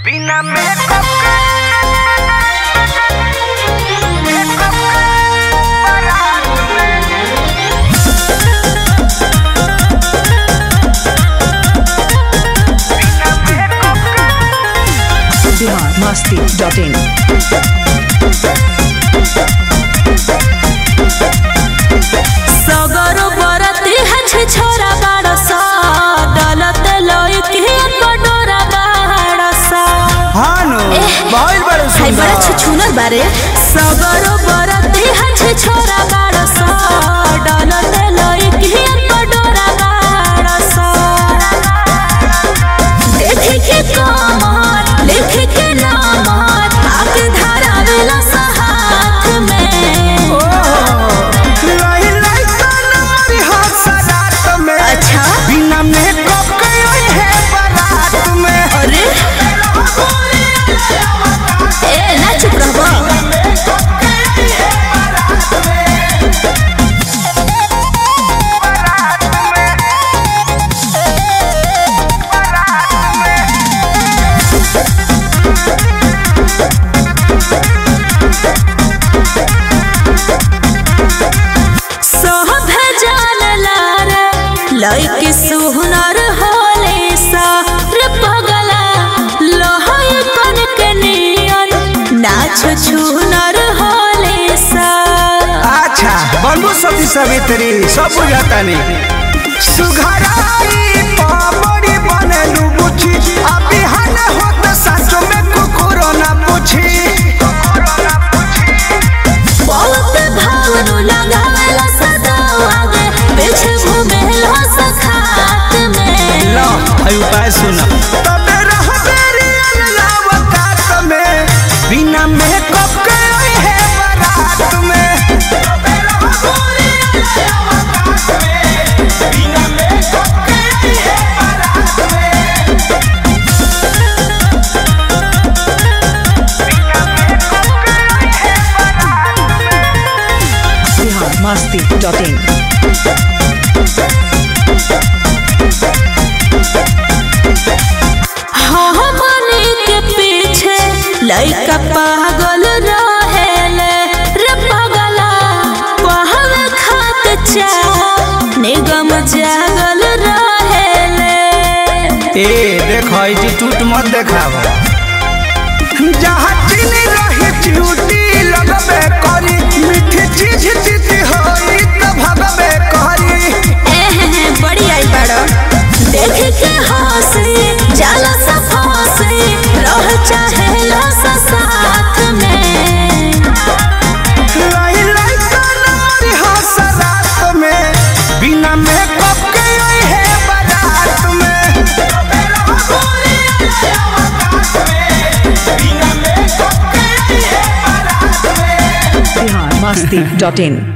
बिना मेकअप के मेकअप के बारात में बिना मेकअप के बिहार मस्ती डॉट इन सगरो बरती हछ छोरा बाड़स डलत लइकी कटोरा बाड़स हानो एह। बहुत बड़े हाय बड़ा सुंदर छुछुनर बारे सगरो बरती हछ छोरा बाड़स डलत लइकी कटोरा बाड़स देखे के कमर लिखे के नामर आके धरावेला हाथ में लही लही कान मारी हाथ सजात में अच्छा बिना मेकअप के ओए है बारात में अरे ए ना चुप रहबो सोह भेजल लार लइके सुहनर होले सा रे पगला लहय कन के नियन नाच छुनर होले सा अच्छा बनबू सती सवित्री सब बुझाता नहीं सुघराई पापड़ी बनलू बुची अभी हन होत सच में कुकुरो ना पूछी बहुत भावनु लगावेला सदा आगे पीछे घूमेला सखात में लो अय उपाय सुना तबे रह तेरी अनलावतात में बिना मेकअप के ओए है बारात में तबे रह गोरी अनलावतात में बिना मेकअप के ओए है बारात में बिहार मस्ती डॉट इन हाँ मने के पीछे लइका पागल रहेले रे पगला पहल खात चा निगम जागल रहेले ए देखो ई जी टूट मत देखावा जहाँ चीनी रही चिउटी लगबे करी मीठी चीज जीती होई त भगबे करी एहे बड़ी आई बड़ो देख के हंसी जाला सा फंसी रह चाहे ला सा साथ में लाई लाई काना मारी हंस रात में बिना मेकअप के ओए है बारात में बिना मेकअप के ओए है बारात में बिहार मस्ती डॉट इन